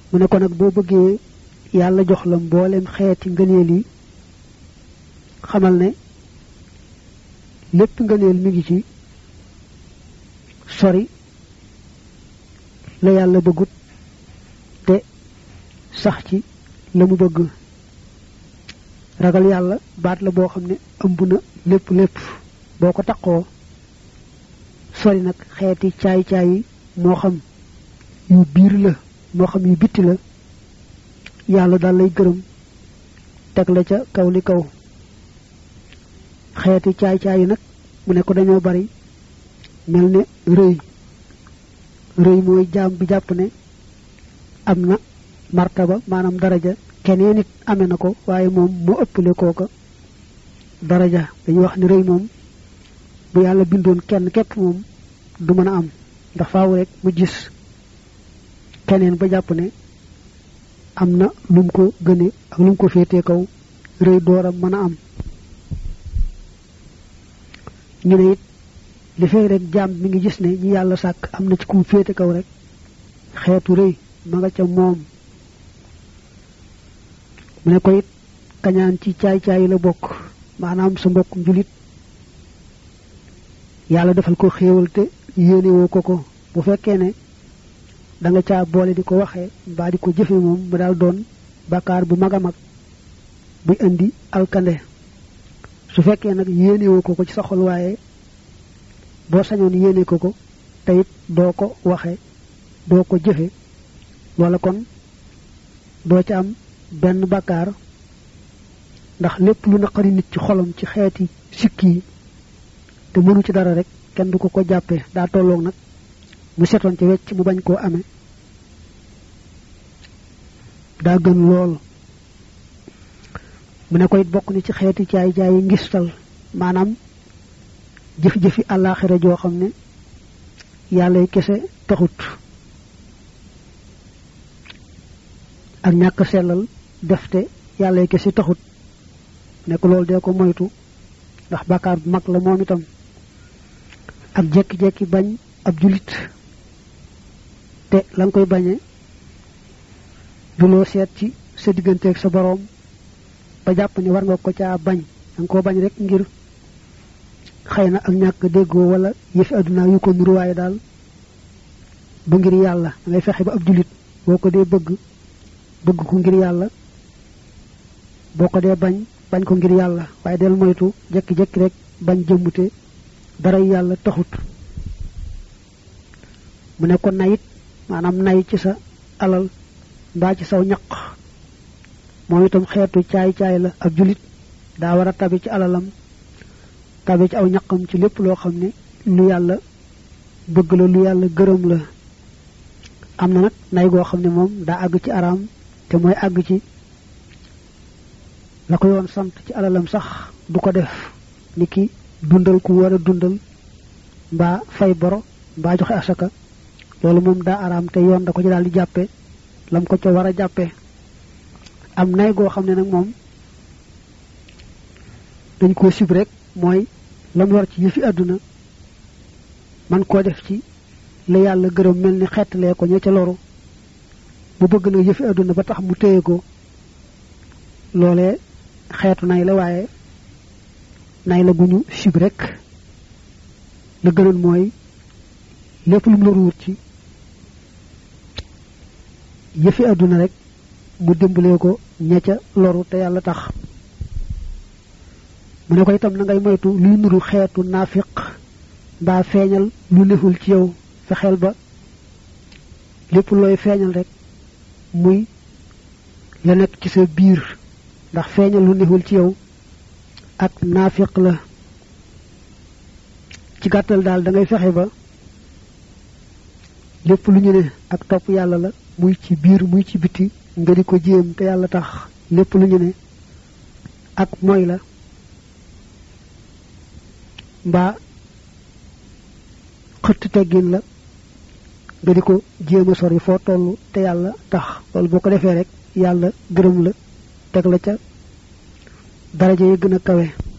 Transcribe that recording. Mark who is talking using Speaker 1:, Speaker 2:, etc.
Speaker 1: mu ne ko nag boo bëggee yàlla jox la mboolem xeeti ngëneel yi xamal ne lépp ngëneel mi ngi ci sori la yàlla bëggut te sax ci la mu bëgg ragal yàlla baat la boo xam ne ëmb na lépp lépp boo ko taqoo sori nag xeeti caay caay yi moo xam yu biir la moo xam yu bitti la yàlla daal lay gërëm teg la ca kaw li kaw xeeti caay caay yi nag mu ne ko dañoo bari mel ne rëy rëy mooy jaam bi jàpp ne am na martaba maanaam daraja keneen nit amee na ko waaye moom moo ëppale kooka daraja dañuy wax ne rëy moom bu yàlla bindoon kenn képp moom du mën a am ndax faaw rek mu gis keneen ba jàpp ne am na lum ko gëne ak lum ko féetee kaw rëy dooram mën a am ñu ne it li fay rek jaam mi ngi gis ne ñi yàlla sàkk am na ci kum féete kaw rek xeetu rëy ma nga ca moom mu ne ko it kañaan ci caay-caay la bokk maanaam sa mbokk njulit yàlla defal ko xéewal te yéenewoo ko ko bu fekkee ne da nga caa boole di ko waxee mbaa di ko jëfe moom mu daal doon bàkkaar bu mag a mag buy indi alkande su fekkee nag yéenewoo ko ko ci sa xol waaye boo sañoon yéene ko ko te it doo ko waxe doo ko jëfe wala kon doo ca am benn bàkkaar ndax lépp lu naqari nit ci xolam ci xeeti sikki yi te mënu ci dara rek kenn du ko ko jàppee daa tolloog nag mu setoon ci wecc mu bañ koo amee daa gën lool mu ne ko it bokk ni ci xeeti caay caay yi ngistal maanaam jëf-jëfi àllaaxira joo xam ne yàlla kese taxut ak ñàkk sellal defte yàlla kese taxut nekk loolu dee ko moytu ndax bàkkaar bu mag la moom itam ak jekki-jekki bañ ab julit te la nga koy bañe du loo seet ci sa digganteeg sa boroom ba jàpp ni war nga ko caa bañ da nga koo bañ rek ngir xëy na ak ñàkk déggoo wala yëfi àdduna yu ko nuru waaye daal ba ngir yàlla da ngay fexe ba ab julit boo ko dee bëgg bëgg ko ngir yàlla boo ko dee bañ bañ ko ngir yàlla waaye del moytu jekki-jekki rek bañ jëmmute dara yàlla taxut mu ne ko nayit maanaam nay ci sa alal mbaa ci saw ñaq moom itam xeetu caay-caay la ab julit daa war a tabi ci alalam tabi ci aw ñaqam ci lépp loo xam ne lu yàlla bëgg la lu yàlla gërëm la am na nag nay goo xam ne moom daa àgg ci araam te mooy àgg ci la ko yoon sant ci alalam sax du ko def ni ki dundal ku war a dundal mbaa fay boro mbaa joxe asaka loolu moom daa araam te yoon da ko ci daal di jàppe lam ko ca war a jàppe am nay goo xam ne nag moom dañ koo sib rek mooy lam war ci yëfi àdduna man koo def ci la yàlla gërëm mel ni xettalee ko ña ca loru bu bëgg nag yëfi àdduna ba tax mu téye ko loolee xeetu nay la waaye nay la gu ñu sib rek la gënoon mooy lépp lu mu la ruur ci yëfi àdduna rek mu dimbalee ko ña ca loru te yàlla tax mu ne ko itam na ngay moytu luy nuru xeetu naafiq mbaa feeñal lu neful ci yow fexeel ba lépp looy feeñal rek muy la nekk ci sa biir ndax feeñal lu neful ci yow ak naafiq la ci gàttal daal da ngay fexe ba lépp lu ñu ne ak topp yàlla la muy ci biir muy ci biti nga di ko jéem te yàlla tax lépp lu ñu ne ak mooy la mbaa xëtt teggin la nga di ko jéem a sori foo toll te yàlla tax loolu boo ko defee rek yàlla gërëm la teg la ca daraja yi gën a kawe